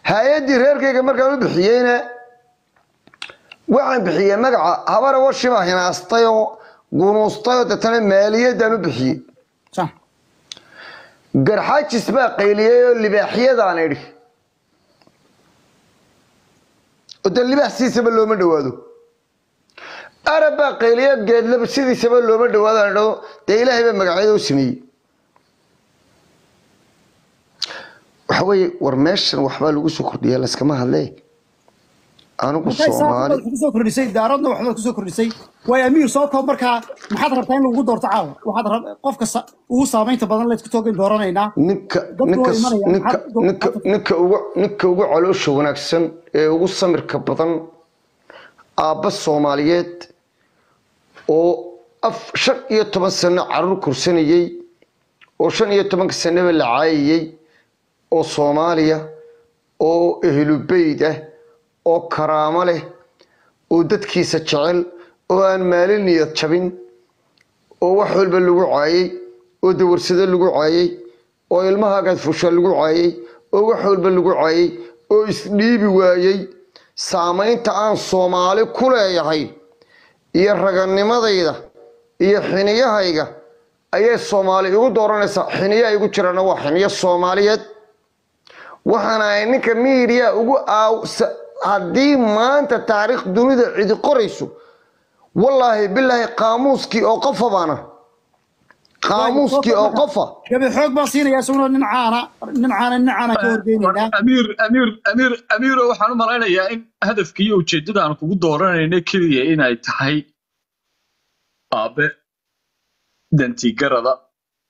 hay-addii reerkayga markaan u bixiyeyna waxaan bixiyey magaca habara washiba hinaastay oo gunuustay oo deetana maaliyadaan u bixiyey sax garxaajis baa qayliyey oo libaaxyadaan idhi oo dee libaax sidiisaba looma dhawaado arab baa qayliyo geedlaba sidiisaba looma dhawaado aan idhahdo dee ilaahay baa magacyada u sameeyey waxa weeye war meeshan waxbaa lagu soo kordhiya layskama hadle anigu soomaali kusoo kordhisay daaradna waxbaad kusoo kordhisay waay amiir soo koob markaa maxaad rabtaa in lagu doorto caawa waxaad rab qofka sa- ugu saamaynta badan laysku toogan dooranaynaa ninka Dadku ninka waa imanayaan. ninka Maxaad- ninka ninka ugu ninka ugu caloosha wanaagsan ee ugu samirka badan aabba soomaaliyeed oo af shan iyo toban sano caruur kursanayey oo shan iyo tobanka sanaba la caayayey oo soomaaliya oo ehlubeyd ah oo karaamo leh oo dadkiisa jecel oo aan maalin niyad jabin oo wax walba lagu caayay oo dawarsado lagu caayay oo ilmahaagaad fusha lagu caayay oo wax walba lagu caayay oo isdhiibi waayey saamaynta aan soomaali ku leeyahay iyo raganimadayda iyo xiniyahayga ayay soomaali igu dooranaysaa xiniyaha igu jirana waa xiniyo soomaaliyeed waxaana ay ninka miidiya ugu aaw sa- haddii maanta taariikh dunida cidi qorayso wallaahi bilaahi qaamuuskii oo qofa baana qaamuuskii oo qofa gabi xoog baan siinaya isaguna nin caana nin caana nin caana ka horgeynaynaa amiir amiir amiir amiiro waxaan u malaynayaa in hadafka iyo ujeeddada aan kugu dooranayno keliya inay tahay aabe dantigarada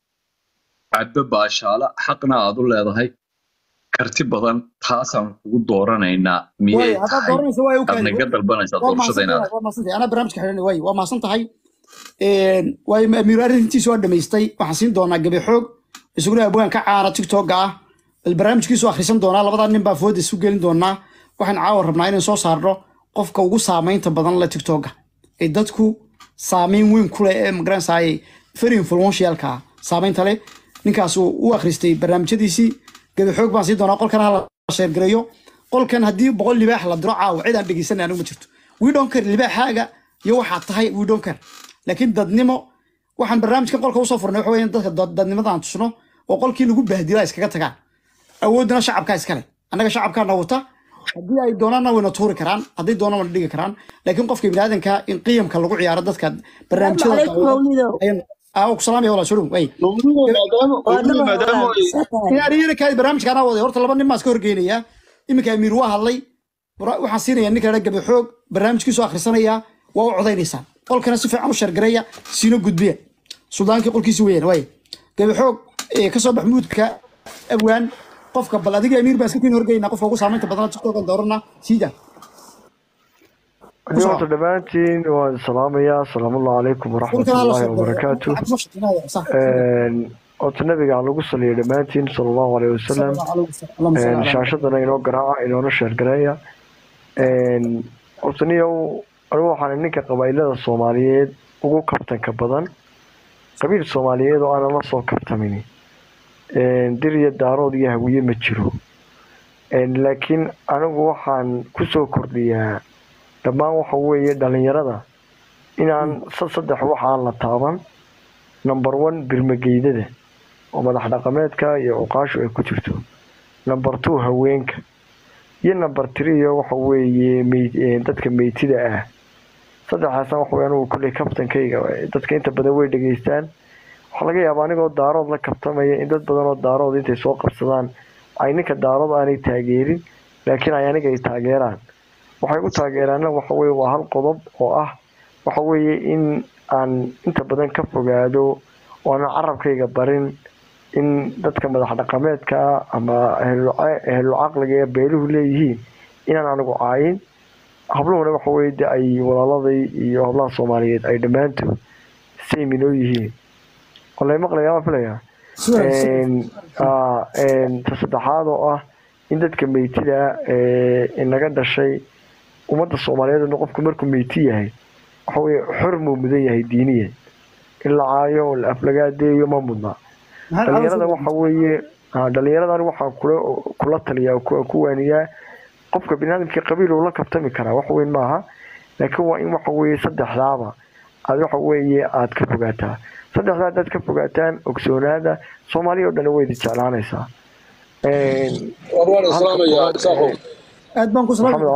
cabbe baashaala xaqna aad u leedahay karti badan taasaan kugu dooranaynaa miyay waay haddaad tahay dooranayso waay aad naga dalbanaysaa waa doorashada inaad mahadsantahay waa mahadsantahay anaa barnaamijka xidhan waay waa mahadsan tahay waay amiir arrintiisu waa dhamaystay waxaan siin doonaa gabi xoog isaguna abwaan ka caana tiktoka ah bal barnaamijkiisu akhrisan doonaa labadaa nin baa fooda isu gelin doonaa waxaan caawa rabnaa inaan soo saarno qofka ugu saamaynta badan le tiktoka ee dadku saamayn weyn ku leh ee magaranaysaay very influentialka ah saamaynta leh ninkaasuu u akhristay barnaamijyadiisii gabi xoog baan siin doonaa qolkan hala sheergareeyo qolkan haddii boqol libaax la diro caawa cid aan dhegeysanay anigu ma jirto we don't care libaaxaaga iyo waxaad tahay we don't care laakiin dadnimo waxaan barnaamijkan qolka usoo furnay waxa weeye in dadka dad- dadnimada aan tusno oo qolkii lagu bahdila iskaga tagaan awoodna shacabkaa iskale annaga shacabkaana wata haddii ay doonaanna wayna tuuri karaan hadday doonaan wayna dhigi karaan laakiin qofka biniaadanka in qiyamka lagu ciyaaro dadka barnaamijyada عليكم مولده aa ku salaamaya walaa shurum way Mawluud maadaama ay- inaan iyana kaadi barnaamijka anaa waday horta laba nin baan iska horgeynayaa iminka amiir waa hadlay wara- waxaan siinayaa ninka dha gabi xoog barnaamijkiisu akhrisanayaa waa u codaynaysaa qolkana si fiican u shargareeya siina gudbiya suldaankii qolkiisi weeyaan waay gabi xoog ee, kasoo bax muudka abwaan qofka bal adiga amiir baan iska kiin horgeynaa qofka ugu saamaynta badana tiktokan doorana siida Ani horta dhammaantiin waan salaamayaa asalaamuallahu calaykum waraxmatullaahi wabarakaatu Een, horta nabiga aan lagu saliyo dhammaantiin sala allahu aleyhi wasalam Een, shaashadana inoo garaaca inoona sheergareeya Een, horta niyow anigu waxaan ninka qabaa'ilada soomaaliyeed ugu kabtanka badan qabiil soomaaliyeed oo aanan la soo kabtamin Een, dir iyo daarood iyo hawiye ma jiro Een, laakiin anigu waxaan kusoo kordhiyaa dhammaan waxa weeye dhalinyarada inaan sa- saddex wax aan la taaban number one birmageydada oo madax dhaqameedka iyo cuqaashu ay ku jirto number two haweenka iyo number three waxa weeye mey- eh, dadka meytida ah saddexaasna waxa weye anigu kolley kabtankayga dadka inta badan way dhegeystaan waxaa laga yaabaa anigoo daarood la kabtamaya in dad badan oo daarood intay soo qabsadaan ay ninka daarood aanay taageerin laakiin ay aniga ay taageeraan waxay u taageeraana waxa weye waa hal qodob oo ah waxa weeye in aan inta badan ka fogaado oo aanan carabkayga barin in dadka madax dhaqameedka ah ama ehlu ehlu caqliga ee beeluhu leeyihiin inaan anigu caayin habluhuna waxa weye de ay walaaladay iyo hablaha soomaaliyeed ay dhammaantood same inoo yihiin walay maqlayaa waa filayaa Een, aa, een, ta saddexaad oo ah in dadka meytida ee inaga dhashay ummadda soomaaliyeed oo qofku markuu meyti yahay waxa weye xor muu mudan yahay diiniyan in la caayo oo la aflagaadeeyo ma mudna dhalinyarada waxa weeye dhalinyaradan waxaan kula kula taliyaa ku waaniyaa qofka biniaadamkii qabiil uu la kabtami karaa wax weyn maaha laakiin waa in waxa weeye saddexdaaba aad waxa weeye aad ka fogaataa saddexdaa haddaad ka fogaataan ogsoonaada soomaaliya o dhan way idi jeclaanaysaa aad baan ku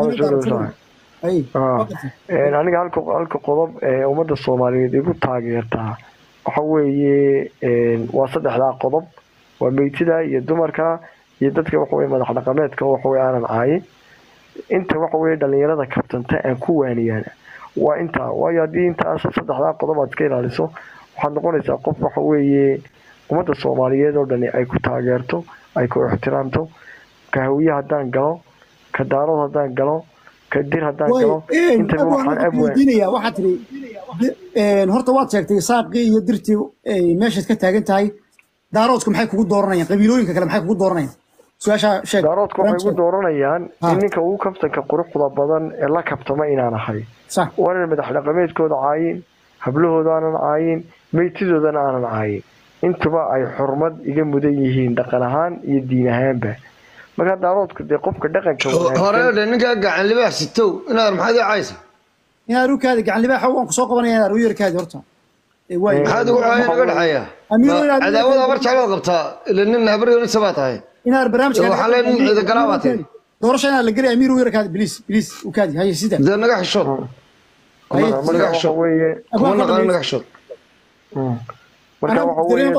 aniga halka halka qodob ee ummadda soomaaliyeed igu taageertaa waxa weeye waa saddexdaa qodob waa meytida iyo dumarka iyo dadka waxaweye madax dhaqameedka waxaweye aanan caayin inta waxaweye dhalinyarada kabtanta aan ku waaniyaan waa intaa waayo haddii intaas saddexdaa qodob aad iska ilaaliso waxaad noqonaysaa qof waxa weeye ummadda soomaaliyeed oo dhani ay ku taageerto ay ku ixtiraamto ka hawiye haddaan galo ka daarood haddaan galo ka dir haddaan galo intaba waxaan abweydiinaya waxaad tiri horta waad sheegtay saaqii iyo dirtii meeshaad ka taagan tahay daaroodku maxay kugu dooranayaan qabiilooyinka kale maxay kugu dooranayaan su-aashaa sheeg daaroodku waxay igu dooranayaan in ninka ugu kabtanka quruxda badan ee la kabtama inaan ahay waanan madax dhaqameedkooda caayin hablahooda aanan caayin meytidoodana aanan caayin intuba ay xurmad iga mudan yihiin dhaqan ahaan iyo diin ahaanba markaa daaroodku dee qofka dhaqanka hore dhe ninkaa gacan libaax sitow inaad maxaad ii caysa inaad rukaadi gacan libaaxa waan kusoo qabanaya inaad ruyarkaadi horta maxaad ugu caaya naga dhexeeya cadaawada abar jeclaad qabtaa ila nin habaryonisa baa tahay inaad barnaamijka waxaa lee nin ciidagalaa baa tahay doorasha inaad la gelaya amiir uyarkaadi biliis biliis ukaadi haye sida dee naga xishood naga xishood kuma naqaano naga xishood marka waxa weeye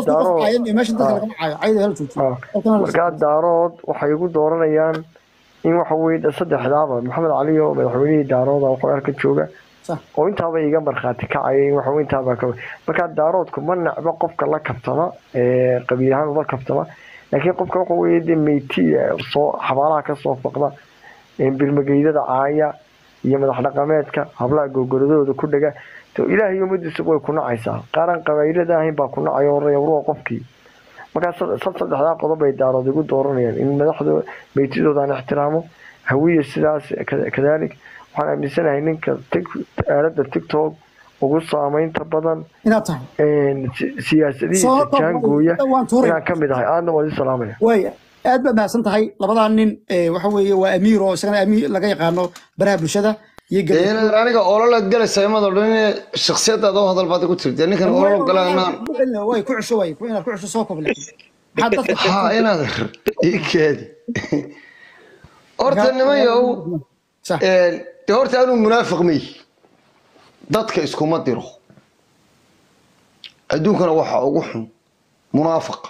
daarood markaa daarood waxay igu dooranayaan in waxa weye saddexdaaba maxamed cali oo madaxweynihii daarooda waxa halka jooga oo intaaba iga markhaati kacaya in waxa intaaba ka markaa daaroodku ma nacba qofka la kabtama qabiil ahaan ula kabtama laakiin qofka waxa weeye dee meyti soo xabaalaha kasoo faqda bilmageydada caaya iyo madax dhaqameedka hablaha gogoradooda ku dhega ilaahay ummadiisa way ku nacaysaa qaaran qabaylada ahayn baa ku nacaya horaya warwa qofkii markaa saddexdaa qodob ay daarood igu dooranayaan in madaxda meytidoodan ixtiraamo hawiya sidaas kadalik waxaan aaminsanahay ninka aalada tictok ugu saameynta badan siyaasadihiisa jaangooya inaan kamid ahay aadna waan i salaamaya aad baad mahadsan tahay labadaa nin waxa weeye waa amiir oo isagana amiir laga yaqaano baraha bulshada inaad aniga ololaad galaysa imad oo dhan shaksiyadaada u hadal baad ku tirtee ninkan olol galanaan way ku cusho way inaad ku cusho soo koble ha inaad ii keedi horta nimayow de horta anuu munaafiq mey dadka iskuma diro adduunkana waxaa ugu xun munaafiqa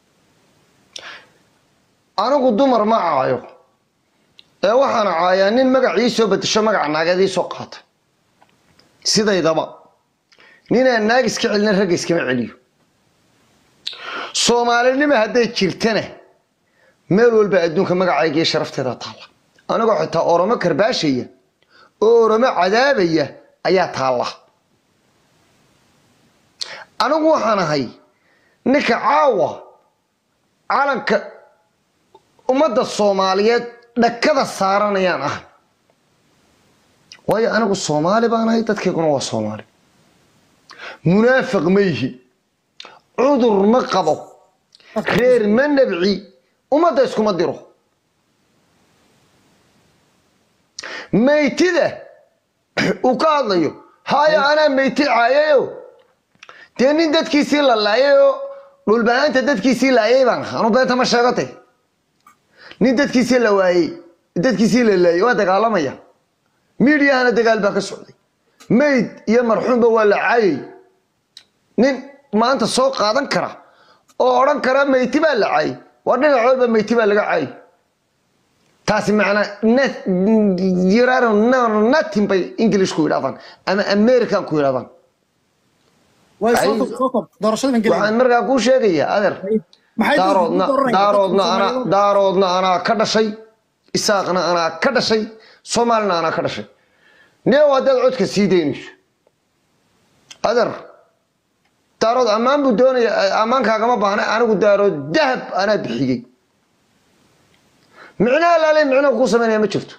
anigu dumar ma caayo ee waxaan caayaa nin magacii soo bedesho magaca naageed ii soo qaata sidaydaba ninaan naag iska celina ragga iskama celiyo soomaalinima hadday jirtana meel walba adduunka magacayga iyo sharafteeda taalla anigoo xitaa oromo karbaashaya oo oromo cadaabaya ayaa taalla anigu waxaan ahay ninka caawa calanka ummadda soomaaliyeed dhakada saaranayaan ah waayo anigu soomaali baan ahay dadkayguna waa soomaali munaafiq ma yihi cudur ma qabo reer ma nabci ummadda iskuma diro maytida uu ka hadlayo haayo anaa meyti caayayo dee nin dadkiisii la laayayoo dhulbanaanta dadkiisii laayay baan ahaa anu beenta ma sheegatay nin dadkiisii la waayey dadkiisii la laayay waa dagaalamaya miidiyahana dagaal baa ka socday mayd iyo marxuumba waa la caayay nin maanta soo qaadan kara oo odhan kara meyti baa la caayay waa dhinac walba meyti baa laga caayay taasi macnaa natin bay english ku yidhahdaan ama american ku yidhahdaan waxaan markaa kuu sheegayaa adeer daaroodna daaroodna anaa daaroodna anaa ka dhashay isaaqna anaa ka dhashay soomaalina anaa ka dhashay neew haddaad codka sii daynayso adeer daarood ammaan buu doonaya ammaankaagama baahna anigu daarood dahab anaa bixiyey micnaha laalay micnaha kuu samaynaya ma jirto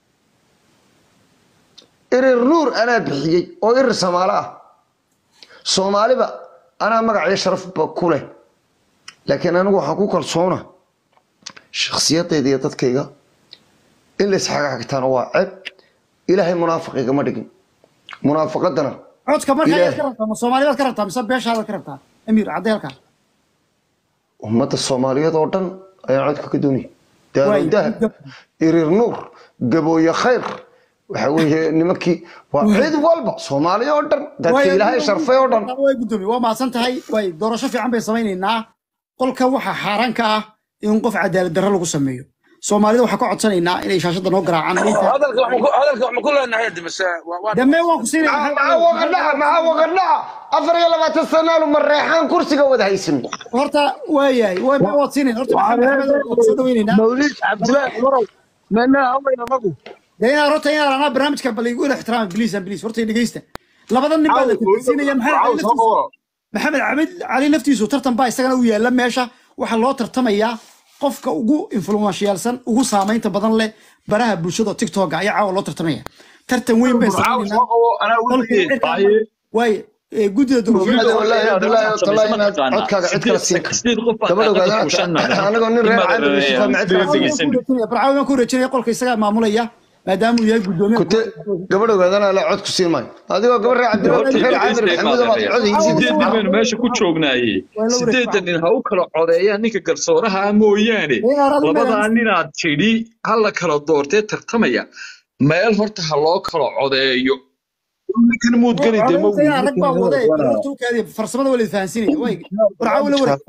irir nuur anaa bixiyey oo irir samaalo ah soomaaliba anaa magac iyo sharafba ku leh laakiin anigu waxaan ku kalsoona shakhsiyadayda iyo dadkayga in la isxagxagtaana waa ceeb ilaahay munaafiq igama dhigin munaafaqadana codka markaa ayaad Ilaahay. ka rabtaa ma soomaaliyaad ka rabtaa mise beeshaadaad ka rabtaa amiir caddeelka ummadda soomaaliyeed oo dhan ayaan codka ka doonaya daaro Waay, dahab gab- irir nuur gabooye khayr waxa weeye nimankii waa cid walba soomaaliya oo dhan dadka ilaahay sharfay oo dhan way gudoomiye waa mahadsan tahay way doorasho fiican bay samaynaynaa qolka waxaa xaaraan ka ah in qof cadaalad darro lagu sameeyo soomaalida waxaa ka codsanaynaa inay shaashada noo garaacaan hadalka wax ma ku- hadalka wax ma ku leenahay hadda mise waa- waa- dambe waan ku siinaya maxaa waqadhaca maxaa waqadhaca afar iyo labaatan sanaalu mareexaan kursiga wada haysan horta waayahay way waad siinayna horta maxamed axmed waan soo dhaweynaynaa mawlid cabdilaahi umarow meennaa hawlayna nagu dee inaad horta inaad anaa barnaamijka bal igu ila ixtiraama biliis an biliis horta dhegeysta labada nin baa la tartansiinaya maxamed cali laftiisu maxamed cabid cali laftiisu tartan baa isagana u yaala meesha waxaa loo tartamayaa qofka ugu influenshiyaalsan ugu saamaynta badan leh baraha bulshada tiktoka ayaa caawa loo tartamaya tartan weyn bay samaynaynaa waaye ee, guddida doorashooyinka wallaahi wallaahi wallaahi inaad codkaaga cid kala siin gabadh ogaada anagoo nin reer caadi yusufa macid barcaawi baan ku wareejinaya qolka isagaa maamulaya maadaama uu yahay guddoomiye kute gabadh ogaadana la cod ku siin maayo adigoo gabadh reer cabdi reer caamir maxamuud baad cod sideedan baynu meesha ku joognaayey sideedan nin ha u kala codeeyaan ninka garsooraha ah mooyaane labadaa ninaad tidhi ha la kala doortee tartamaya meel horta ha loo kala codeeyo ninkan muudgani dee ma rag baa wade horta u kaadiya farsamada waa la fahansiinaya way barcaawi la wareeg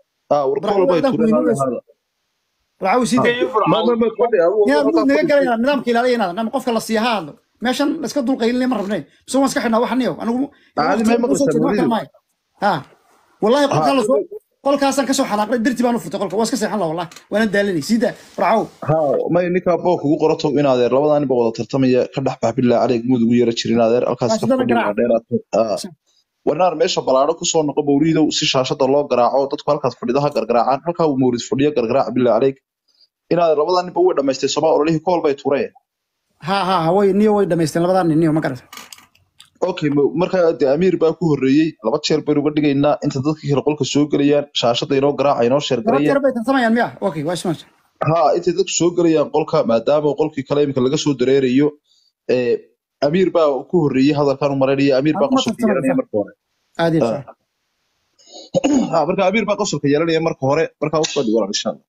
barcaawi sii day inaad mud naga galayna nidaamka ilaaliya inaad nama qofka la siiya ha hadlo meeshan iska dulqaylinay ma rabnay mise waan iska xidhnaa waxaniyo anigu ha wallahi qolkaa lasoo qolkaasaan kasoo xanaaqnay darti baan u furtay qolka waa iska seexan la wallahi waana daalanay sii daa barcaawi may ninkaa book ugu qorato in adeer labadaa nin ba wada tartamaya ka dhex bax bilaa adeeg mud ugu yara jirin adeer halkaas ka Shaashadana fadhiya garaac. dheeraad warnaar meesha balaadho kusoo noqo mawliidow si shaashada loo garaaco dadku halkaas fadhido ha gargaraacaan halkaa uu mawlid fadhiyo gargaraac bilaa adeeg in adeer labadaa ninba way dhamaystay somaa ololihii kool bay tureen ha ha ha way niyo way dhamaysteen labadaa nin niyo ma garata okay ma- markaa dee amiir baa ku horreeyey laba jeer baynu uga dhigaynaa inta dadka kale qolka soo gelayaan shaashada inoo garaaca inoo laba sheergarayaan jeer bay tartamayaan miya okay waa ismaasha ha intay dadku soo gelayaan qolka maadaama qolkii kale imika laga soo dareerayo ee, amiir baa ku horreeyey hadalkan u maraynaya amiir baa Hadda ma qosolka yeelanaya tartamaysa. marka hore aad iyo Ah. Ha, marka amiir baa qosolka yeelanaya marka hore markaa usoo dhigo insha allah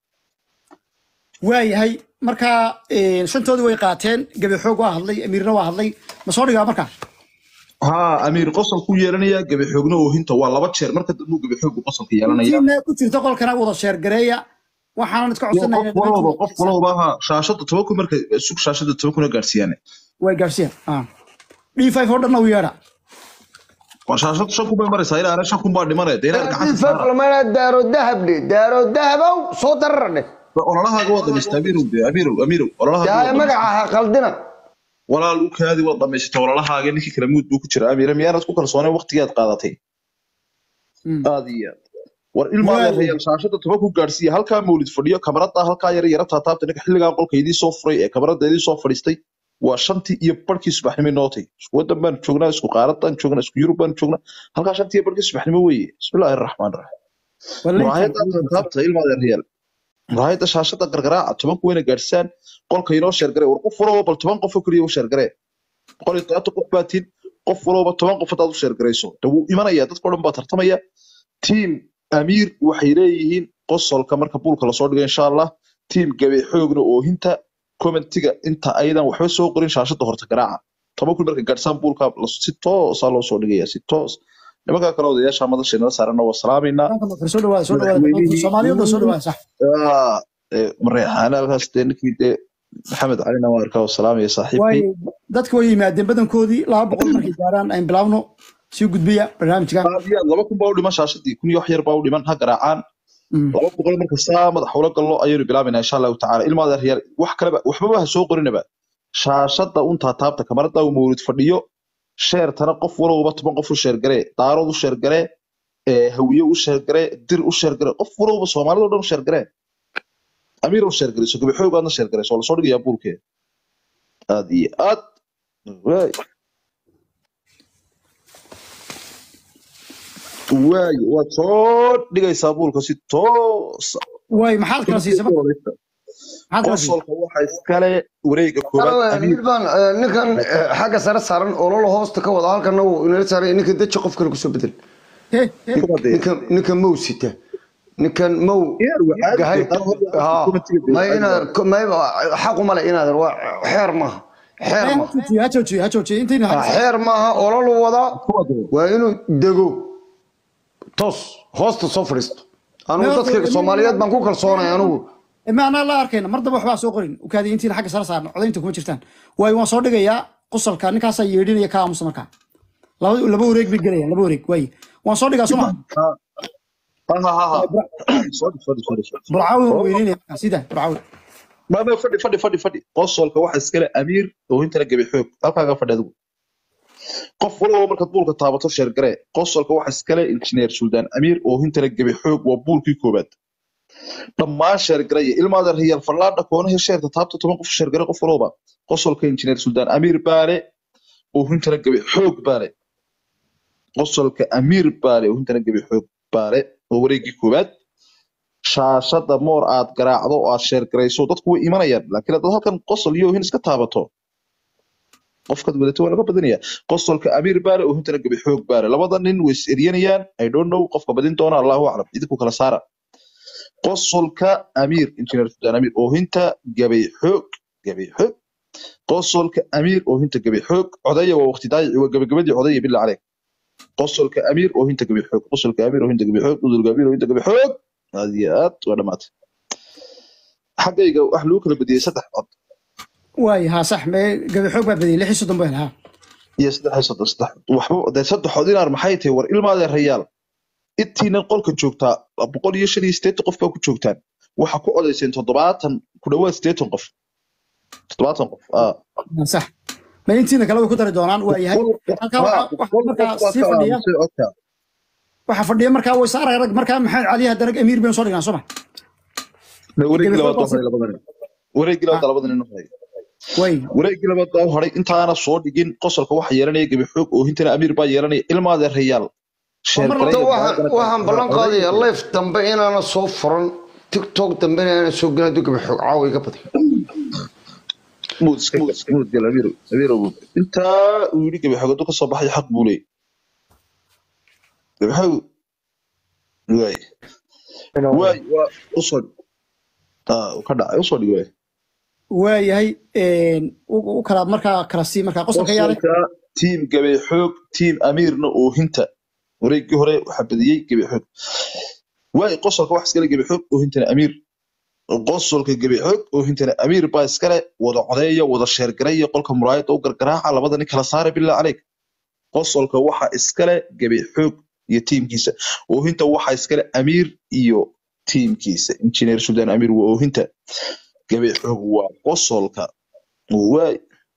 waayahay markaa een, shantoodii way qaateen gabi xoog waa hadlay amiirna waa hadlay ma soo dhigaa markaa ha amiir qosol ku yeelanaya gabi xoogna oohinta waa laba jeer marka dambu gabi xoogu qosolka yeelanaya intiina ku jirta qolkana wada sheergareeya waxaanan iska Iyo qof codsanaya walba qof walba ha shaashada toban kun marka sug shaashada toban kuna gaarsiiyaan way gaarsiiyaan d five oo dhanna u yeedha waa shaashada shan kun bay maraysaa ilaa ana shan kun baa dhimanaya dee inaad gacanta saara lamana daaro dahab dhe daaro dahabow soo darara dheh ololahaaga waa dhamaystay amiirow dee amiirow amiirow ololahaaga yaa waa dhamaystay. magaca ha qaldina walaal u kaadi waad dhamaysatay ololahaaga ninkii kale muud buu ku jira amiira miyaanad ku kalsooneen waqtigaad qaadatay Mm. aad iyo aad war ilmaa Waayo. reeyal shaashada toban ku gaadhsiiya halkaa mawlid fadhiyo kamarada halkaa yara yara taataabta ninka xilligaa qolka idii soo furay ee kamarada idii soo fadhiistay waa shantii iyo barkii subaxnimo nootay isku wadan baan joognaa isku qaaradan joognaa isku yurub baan joognaa halkaa shantii iyo barkii subaxnimo weeye bismillaahi raxmaan raxiim muraayada taataabta ilmaa reeyal muraayada shaashada gargaraaca tobanku wayna gaadhsaan qolka inoo sheergare war qof walba bal toban qof oo keliya u sheergaree boqol iyo todobaatan qof baa tin qof walba toban qof hadaad u sheergarayso de wuu imanaya dadka o dhan baa tartamaya tiim amiir waxay leeyihiin qosolka marka buulka lasoo dhigo insha allah tiim gabe xoogna oohinta commentiga inta aydan waxba soo qorin shaashada horta garaaca toban kun marka gaadhsaan buulka las- si toosaa loo soo dhigaya si toos nimanka kale odayaasha madasha inala saarana waa salaamaynaa soo dhawaada soo dhawaada soomaaliyada soo dhawaada sax Ah, eh, mareexaana halkaas dee ninkii dee maxamed calina waa arkaa oo salaamaya saaxiibkay waayo dadka way yimaadeen badankoodii laba boqol markay gaaraan ayn bilaabno sii gudbiya barnaamijkan aad iyo aad laba kun baa u dhiman shaashadii kun iyo wax yar baa u dhiman ha garaacaan Mm. laba boqol marka saa madax ula gallo ayaynu bilaabaynaa insha allahu tacaala ilmaada reer wax kaleba waxbaba ha soo qorinaba shaashada un taataabta kamarada uu mawlid fadhiyo sheertana qof walowba toban qof u sheergaree daarood u sheergaree ee hawiye u sheergaree dir u sheergaree qof walowba soomaalida o dhan u sheergaree amiir u sheergareyso gabi xoog aadna sheergareyso waa lasoo dhigayaa buulkeeda aad iyo aad waay waayo waad soo dhigaysaa buulka si toosa waay maxaad kala siisay marka? maxaad kala siisay qosolka waxa iskale wareega koobaad amiir baan ninkan eh, xagga sare saaran ololo hoosta ka wada halkana uu inala saaray ninka deji qof kale kusoo bedel He, he. ninkan ninkan mow sita ninkan mow Ciyaar waxaa gahay jirta, ha committee-ga may inaad may xaqu male inaad waa xeer maaha xeer Ha maaha joojiyo, ha joojiyo, ha joojiyo. Intayna Ah, ha- xeer maaha ololu wadaa waa inuu dego toos hoosta soo fadhiisto anigu dadka soomaaliyeed baan ku kalsoonay anigu ma anaa la arkayna mar damba waxbaa soo qorin ukaadi intiina xagga sare saarna codaynta kuma jirtaan waayo waan soo dhigayaa qosolka ninkaasaa yeedhinaya ka aamusa markaa laba laba wareeg bay gelayaan laba wareeg waaye waan soo dhigaa suma ha ha ha ha Sorry, sorry, sorry, sorry. burcaawi waan weyneynaya markaa sida burcaawi ma ma fadhi fadhi fadhi fadhi qosolka waxa iskale amiir oo intana gabi xoog halkaaga fadhi adigu qof walba markaad buulka taabato sheergare qosolka waxa iskale injineer suldaan amiir oo intana gabi xoog waa buulkii koobaad dhammaan sheergaraya ilmaada riyaal fallaadha koonaha sheerta taabta toban qof sheergare qof walba qosolka injineer suldaan amiir baale oo intana gabi xoog baale qosolka amiir baale oo intana gabi xoog baale oo wareegii koobaad shaashada moor aad garaacdo oo aad sheergarayso dadku way imanayaan laakiin haddaad halkan qosol iyo ohin iska taabato qofkaad wadato waa laga badanaya qosolka amiir baale oo hintana gabi xoog baale labada nin way is eryanayaan i don't know qofka badin doona allahu aclam idinku kala saara qosolka amiir injineer sudaan amiir oo hinta gabi xoog gabi xoog qosolka amiir oo hinta gabi xoog codaya waa waqti daayici waa gabagabadii codaya bila caleyk qosolka amiir oo hinta gabi xoog qosolka amiir oo hinta gabi xoog udulka amiir oo hinta gabi xoog aad iyo aad waa dhamaatay xaggayga wax lagu kala badiyey saddex cod waaye ha sax mee gabi xoog baa badiyay lix iyo soddon baan ha iyo saddex iyo soddon saddex waxba dee saddex cod inaar maxay tahay war ilmaadee rayaal intiinan qolka joogtaa boqol iyo shan iyo siddeetan qof baa ku joogtaan waxa ku codayseen toddobaatan ku dhawaad siddeetan qof toddobaatan qof ah sax ma intiina kale way ku dari doonaan waa yahay halkaa waxa waxa markaa sii fadhiya waxa fadhiya markaa way saaraya rag markaa maxamed cali haddana amiir baynu soo dhignaa soma wareegii labaad baa haray labada nin wareegii labaad labada nin u haray way wareegii labaad baa u haray intaana soo dhigin qosolka waxa yeelanaya gabi xoog oo hintana amiir baa yeelanaya ilmaadee rayaal horta waxaan waxaan ballan qaadayaa life dambe inaana soo furan tiktok dambe inaana soo gelin hadduu gabi xoog caawa iga badi muud iska muud gal amiir amiir abuud intaa uu yidhi gabi xoog hadduu kasoo baxay xaq buu leeyahy gabi xoog waay waay waa usoo ah uu ka dhacay usoo dhig waay waa yahay u u kala markaa kala sii markaa qosolka yaale qosolka tiim gabi xoog tiim amiirna oo hinta wareegii hore waxaa badiyey gabi xoog waay qosolka wax iskale gabi xoog oo hintana amiir qosolka gabi xoog oo hintana amiir baa iskale wada codeeya wada sheergaraya qolka muraayada u gargaraaca labada nin kala saara bilaa caleyk qosolka waxa iskale gabi xoog iyo tiimkiisa oohinta waxa iskale amiir iyo tiimkiisa injineer sudan amiir waa oohinta gabi xoog waa qosolka waay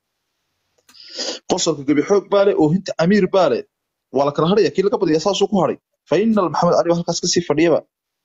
qosolka gabi xoog baale oohinta amiir baale waa la kala hadhaya kii laga badaya saasuu ku hadhay fainal maxamed cali baa halkaas kasii fadhiyaba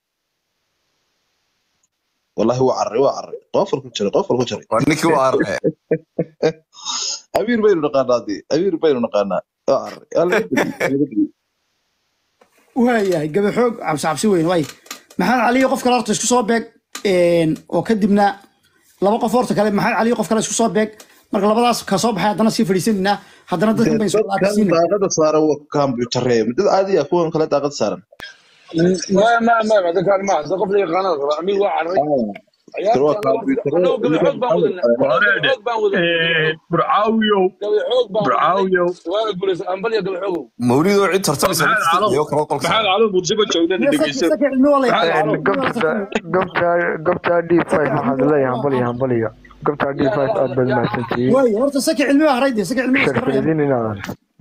wallahi waa carray waa carray qofal ku jiray qofal ku jiray waa ninkii waa arre amiir baynu naqaanaa dee amiir baynu naqaanaa waa carray Yaa laga badiyey, yaa laga badiyey. waa yahay gabi xoog cabsi cabsi weyn waay maxamed cali qof kale horta isku soo beeg oo kadibna laba qof horta kale maxamed cali qof kale isku soo beeg marka labadaas ka soo baxay haddana sii fadhiisanaynaa haddana dadkan bayn soo dadkan laabisiina daaqada saaran waa kombiyuutarre dad caadi ah kuwan kale daaqada saaran ما ما ما هذا كان ما هذا قبل قناه امير واحد Tiro waa kombiyuutarre انا قبل حوق بان ودنا wareede حوق بان ودنا burcaawiyow قبل حوق بان burcaawiyow وانا بوليس امبليا قبل حوق mawlidoo cid tartamaysa maxamed calow iyo kala qolka maxamed calow muqdisho joogdana dhegeyso saki cilmi waa la Maxamed yaqaan. calow gobta gobta gobta d five waxaad leeyahay hambaliyo hambaliyo gobta d five aad baad mahadsantihiin waay horta saki cilmi waa harayde saki cilmi waa iska haraya. sharfeedin inaadan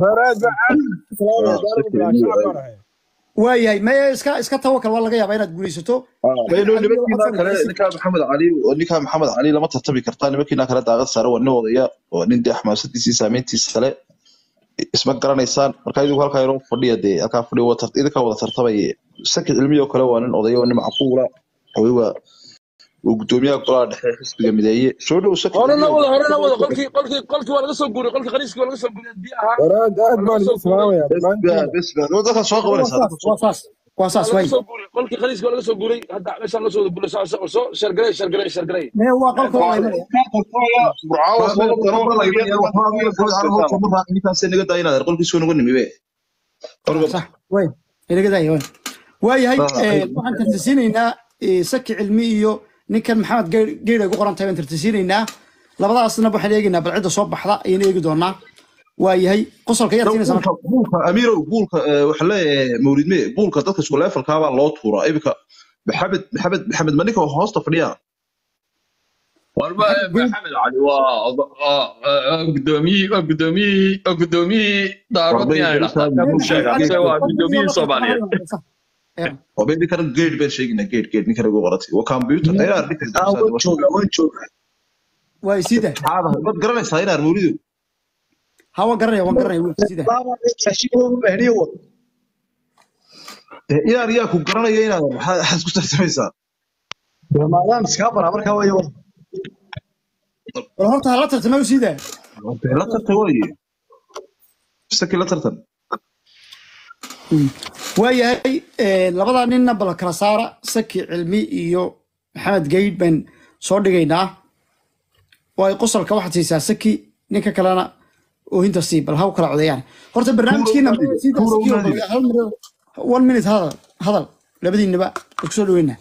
waa yahay maya iska iska tawakal waa laga yaabaa inaad guulaysato bayno nimankiina kale ninkaa maxamed cali oo ninkaa maxamed cali lama tartami kartaa nimankiina kale daaqad saaran waa nin odaya waa nin dee xamaasadiisii saameyntiisa kale isma garanaysaan marka idigu halkaa inoo fadhiya dee halkaa fadhiya waa tar- idinkaa wada tartamaya saki cilmiyo kale waa nin odaya waa nin macquula hooy waa oo gudoomiyaha golaha dhexe xisbiga mideeye soo dhow saki horena wada horena wada qolkii qolkii qolkii waa laga soo guuray qolkii khaniiskii waa laga soo guuray haddii ahaa waraad aad baan idin salaamayaa dhammaantiin besba dadka soo qabanaysaa dadka soo waa saas waa saas waa way laga soo guuray qolkii khaniiskii waa laga soo guuray hadda meeshaan la soo wada guuray soo soo shargalay shargalay shargalay mee waa qolka waa imanaya ninkaasee naga daa inaad qolkiisoo naga nimibe صح وين اللي قد وين waayahay waxaan tartisiinaynaa saki cilmi iyo ninkan maxamed geer ay ku qoran tahay baan tartisiinaynaa labadaasna waxaan eegaynaa bal cidda soo baxda ayaan eegi doonaa waayahay qosolka yaad siinaysaa buulka amiirow buulka waxa leeyahay mawlidme buulka dadka isku leefalkaabaa loo tuuraa iminka maxamed maxamed maxamed maninka hoosta fadhiyaa warba maxamed cali waa waa gudoomiyihii waa gudoomiyihii waa gudoomiyihii daarood miyaan idhahdaa waa gudoomiyihii soomaaliyeed wabe ninkan geed baan sheeginaa geed geed ninkan ugu qoratay waa computer inaad waay sida mad garanaysaa inaad mawlidu ha waan garanaya waan garanaya wiil sida inaad yaa ku garanaya inaad maxaad isku tartamaysaa wal horta hala tartama sida la tartan waaye saki la tartan waayahay labadaa ninna bal kala saara saki cilmi iyo maxamed geyd baan soo dhigaynaa waay qosolka waxaad siisaa saki ninka kalena oohinta sii bal ha u kala codeeyaan horta barnaamijkiina one minute hadal hadal labadiinaba kusoo dhaweynaa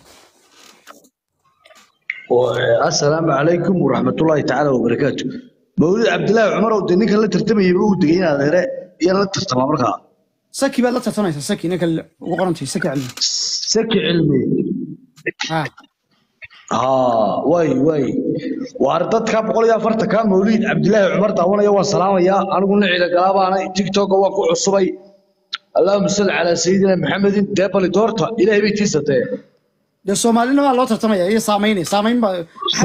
asalaamu calaykum waraxmatullaahi tacaala wabarakaatu mawlid cabdilaahi cumarow dee ninkan la tartamayay uu degay inaad here iyo la tartamaa markaa saki baad la tartamaysaa saki ninka ugu qorantay saki cilmi saki cilmi ha haa way way waar dadka boqol iyo afartanka mawlid cabdilaahi cumar daawanaya waan salaamayaa anigu nicida galaabaana tiktoka waan ku cusubay allahuma salli calaa sayidina maxamedin dee bali doorta ilaahay bay tiisatee dee soomaalinimaa loo tartamaya iyo saamayn saamayn baa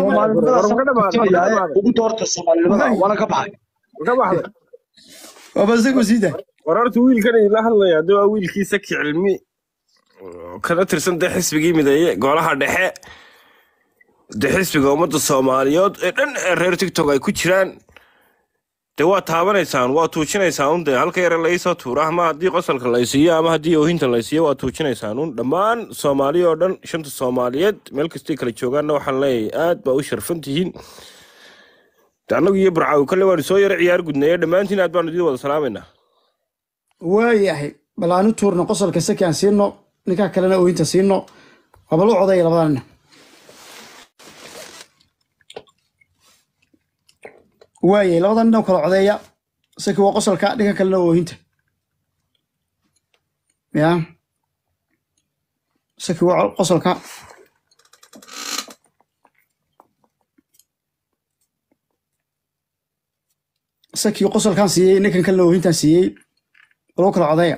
ugu doorta soomaalinimada waana ka baxay ka baxday waaba isagu siida war horta wiilkan idinla hadlaya haddii waa wiilkii saki cilmi kana tirsan dee xisbigii mideeye golaha dhexe dee xisbiga ummadda soomaaliyeed ee dhan ee reer tiktok ay ku jiraan dee waa taabanaysaan waa tuujinaysaan un dee halka yare laysoo tuura ama haddii qosolka laysiiyo ama haddii oohinta laysiiyo waa tuujinaysaan un dhammaan soomaaliya oo dhan shanta soomaaliyeed meel kastay kala joogaanna waxaan leeyahay aad baa u sharfan tihiin de annagu iyo burcaawi kalle waanu soo yaro ciyaar gudnaye dhammaantiin aad baanu idin wada salaamaynaa waayahay bal aanu tuurno qosolka saki aan siino ninkaa kalena oohinta siino waaba lu codaya labadaa nina waayay labada nin oo kala codeeya saki waa qosolka dhinka kalena oohinta ya saki waa qosolka saki qosolkan siiyey ninkan kalena oohintan siiyey lagu kala codeeya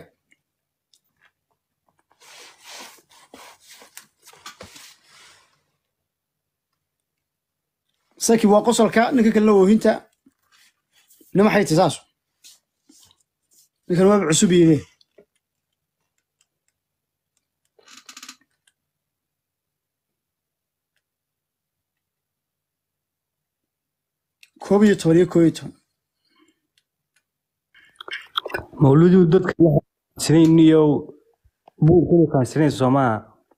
saki waa qosolka ninka kalena oohinta nima xayti saas ninkan waaba cusub yide koob iyo toban iyo koob iyo toban mawludu dadka sinayniyo buurkadu kaansinaysa soomaa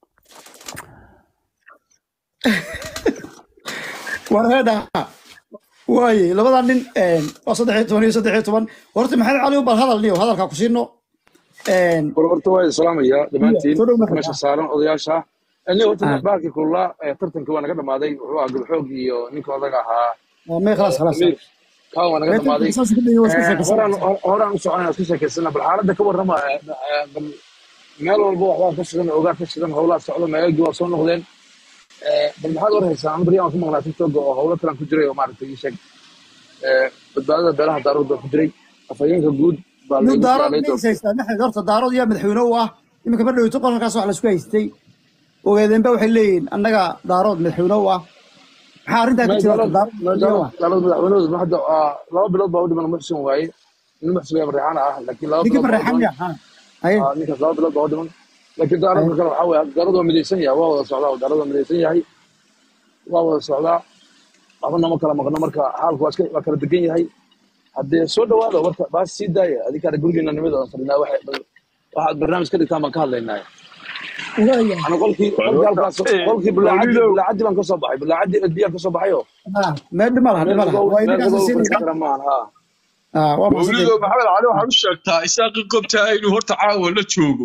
warheedha waaye labadaa nin waa saddex iyo toban iyo saddex iyo toban horta maxamed cali bal hadal niyo hadalkaa ku siino war horta waa salaamaya dhammaantiin meesha saaran odayaasha ani horta baarkii kulaa tartankii waa naga dhamaaday wuxuu ahaa gabxoog iyo ninka odaga ahaa may khalaas khalaas kaa waa naga dhamaaday horaan u soconayna isku sheekaysana bal xaaladda ka warrama bal meel walba waxbaa ka shidan ogaa ka shidan howlaa socdo meelagii waa soo noqdeen bal maxaad warhaysaa an baryan waan ku maqlaa tiktoka oo howlo kalan ku jiray oo maaragtay ii sheeg badbaadada beelaha daarood baa ku jiray afhayeenka guud baa horta daarood yaa madaxweyne u ah iminka ma dhowto qolkaas wax laisku haystay ogeedeenba waxay leeyihiin annaga daarood madaxweyne u ah maxaa arrintaa ka jira daarood madaxweynehooda hadda laba bilood baa u dhiman muxsin waaye nin muxsin yaa mareexaan ah laakiin laba ninka mareexaan ya ninkaas laba bilood baa u dhiman laakiin daaroodka kale waxaa weeye daarood waa midaysan yahay waa wada socdaa daarood waa midaysan yahay waa wada socdaa waxbana ma kala maqno marka xaalku waa iska- waa kala degan yahay haddee soo dhawaada warka baas sii daaya adinkaana gurigeena nimada aan fadhinaa waxay- waxaad barnaamij ka dhigtaan baan ka hadlaynaa waayahay ana qolkii qolkii halkaas qolkii bulaacadii bulaacadii baan kasoo baxay bulaacadii edbiyaan kasoo baxayo Ah, meel dhima laha meel dhima laha qabow waa meel idinkaas qabow siinaysa fadhiisan kara maahan ha Ah, waa mahadsantahay mawlido maxamed cali waxaad u sheegtaa isaaqi gobtaa inuu horta caawa la joogo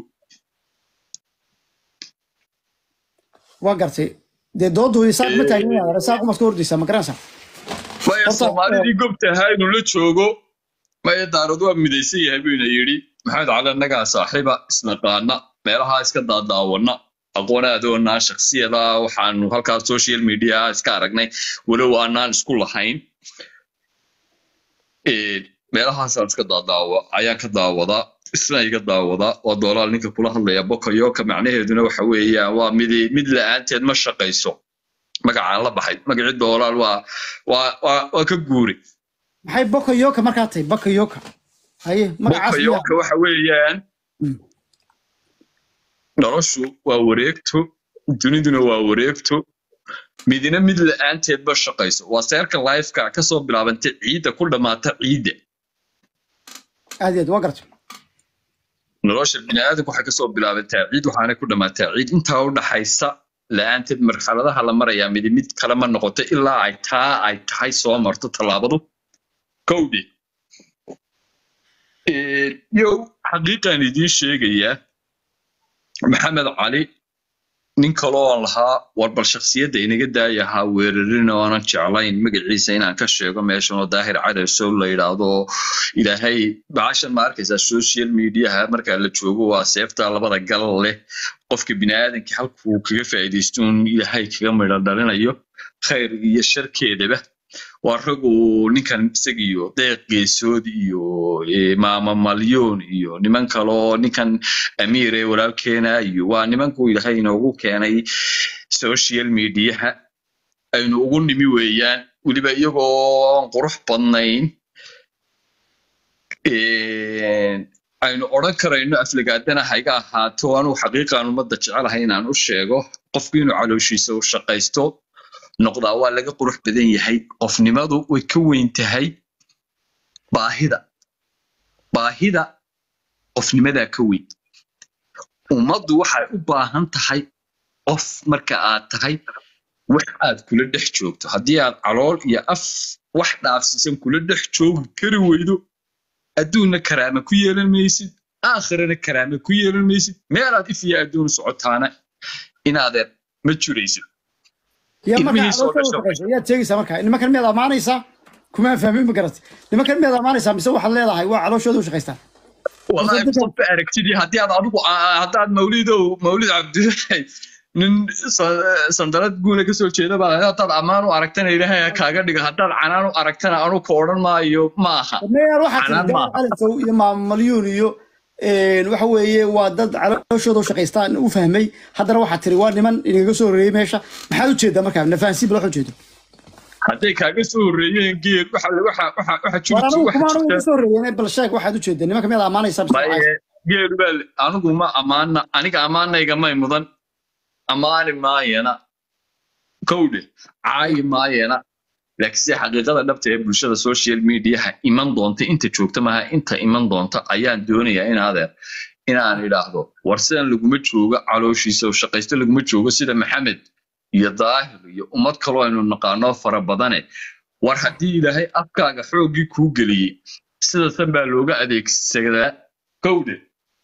waa gartay dee dooddu isaaq ma taagin inaad isaaq umaad ka hordaysaa ma garanaysaa maya horta soomaalidii gobtahaa inuu la joogo maya daarad waa midaysan yahay buyna yidhi maxamed cali annagaa saaxiiba isnaqaana meelaha iska daadaawana aqoonadoonaa shaksiyada waxaanu halkaas social media iska aragnay walow aanaan isku lahayn Ee, meelahaasaan iska daadaawa ayaan ka daawadaa isna iga daawadaa waa doolaal ninka kula hadlaya bokayoka macnaheeduna waxa weeyaan waa mid mid la-aanteed ma shaqayso magacaan la baxay magacii doolaal waa waa waa waa ka guuri maxay bokayoka markaa tahay bokayoka haye magacaas miyaa bokayoka waxa weeyaan Mm. noloshu waa wareegto duniduna waa wareegto midina mid la-aanteed ma shaqayso waa seerka lifeka kasoo bilaabantay ciidda ku dhammaata ciidda aad iyo aad waa gartay nolosha bini'aadamku waxay kasoo bilaabantaa ciid waxaana ku dhammaataa ciid intaa u dhaxaysa la-aanteed marxaladaha la marayaa midi mid kale ma noqoto ilaa ay taa ay tahay soo marto tallaabadu kowdhi yow xaqiiqaan idiin sheegayaa maxamed cali nin kaloo aan lahaa war bal shaksiyadda inaga daaya ahaa weerarin oo aanan jeclayn magaciisa inaan ka sheego meeshan oo daahir cadesow la yidhaahdo oo ilaahay baashan ma arkaysaa social mediaha marka la joogo waa seefta labada gal leh qofka bini'aadanka halkuu kaga faa'iidaysto un ilaahay kaga midho dhalinayo khayr iyo sharkeedaba waa rag uu ninkan isagiyo deeq geesood iyo eh, maama malyoon iyo niman kaloo ninkan amiir ee walaalkeena iyo waa nimankuu ilaahay inoogu keenay social mediaha aynu ugu nimi weeyaan weliba iyagoo aan qurux badnayn Eh, aynu odhan karayno aflagaadana hayga ahaato anuu xaqiiqaan ummadda jecelahay inaan u sheego qofku inuu calooshiisa u shaqaysto noqdaa waa laga qurux badan yahay qofnimadu way ka weyn tahay baahida baahida qofnimadaa ka weyn ummaddu waxay u baahan tahay qof marka aad tahay wax aad kula dhex joogto haddii aad calool iyo af wax dhaafsiisan kula dhex joogi kari weydo adduunna karaama ku yeelan maysid aakhirana karaama ku yeelan maysid meelaad if iyo adduun socotaana inaadeer ma jiraysid yaa markaa ilmihii soo caloosha u dhashay shaqaysa yaad sheegaysaa markaa nimankan miyaad ammaanaysaa kumaan fahmin ma garatay nimankan miyaad ammaanaysaa mise waxaad leedahay waa calooshooda u shaqaystaan والله dadka qofka aragtidii haddii aad adigu haddaad mawlidow mawlid cabdilahi nin sa- sandalad guuna kasoo jeeda baa haddaad ammaan u aragtana ilaahay ha kaaga dhiga haddaad canaan u aragtana anu ka odhan maayo ma aha meeyaan waxaa tiri canaan gaal maaha calisow iyo maamalyuun iyo een, waxa weeye waa dad calooshooda u shaqaystaan u fahmay haddana waxaa tiri waa niman inaga soo horreeyey meesha maxaad u jeedaa markaa nafahansiin bal wax u jeedo hadday kaaga soo horreeyeen geed waxa waxa waxa waxa war jirta anigu waxa kuma anigu jirta iga soo horreeyeen bal sheeg waxaad u jeedaa nimanka miyaad ammaanaysaa mise maye waxaas geed baa le- anigu ma ammaana aniga ammaanayga may mudan ammaani maayana kowdhe caayi maayana laakiinse xaqiiqada dhabta ee bulshada social mediaha iman doonta inta joogta maaha inta iman doonta ayaan doonayaa in adeer inaan idhaahdo war sidan laguma joogo calooshiisa oo shaqaysto laguma joogo sida maxamed iyo daahir iyo ummad kaloo aynu naqaano fara badane war haddii ilaahay afkaaga xooggii kuu geliyey sidasan baa looga adeegsadaa kowdhe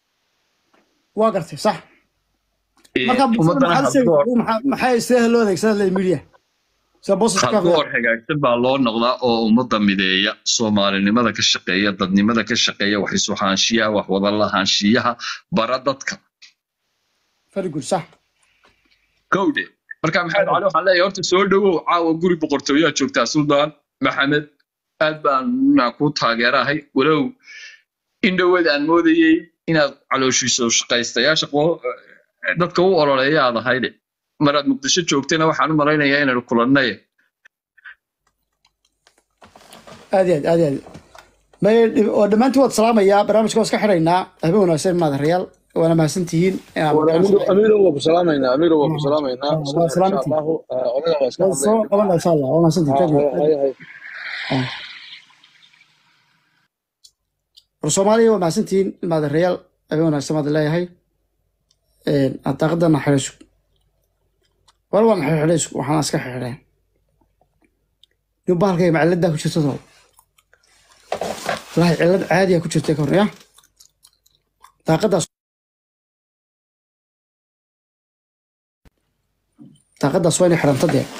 waa gartay sax ee marka bulshada ummadana maxaad u sheegi habdoor maxaa maxay sidee loo adeegsadaa le media sida boosas ka habdoor hagaagsan baa loo noqdaa oo ummadda mideeya soomaalinimada ka shaqeeya dadnimada ka shaqeeya wax isu haanshiyaha wax wada lahaanshiyaha bara dadka very good sax kowdhe marka maxamed cali waxaan leeyahay horta soo dhowow caawa guri boqortooyaa joogtaa suldaan maxamed aad baan naa kuu taageerahay walow in dhoweed aan moodayey inaad calooshiiso shaqaystayaasha qo- dadka u ololeeya aad ahayde maraad muqdisho joogtayna waxaan u malaynayaa inaynu kulannay aad iyo aad aad iyo aad may oo dhammaantiin waad salaamayaa barnaamijka waa iska xidhaynaa habeen wanaagsan maadarayaal waana mahadsantihiin amiiro waa ku salaamaynaa amiiro waa ku salaamaynaa waa salaamantiin allahu odaga waa iska soo qabanaa insha allah waa mahadsantihiin thank you war soomaaliya waa mahadsantihiin ilmaada reyaal abin wanaagsan baad leeyahay daaqadana xidhaysug war waan xidhaysug waxaan iska xidheen nin bahalkay maciladaa ku jirta too walahi cilad caadiya ku jirtay ka hor ya daaqadaas daaqadaas waa inay xidhanto dee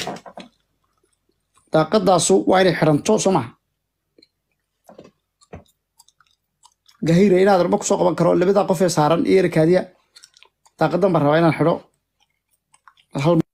daaqadaasu waa inay xidhanto soo maha gahira inaad raba kusoo qaban karo labadaa qof ee saaran iyo erikaadiya daaqadan baan rabaa inaan xidho hal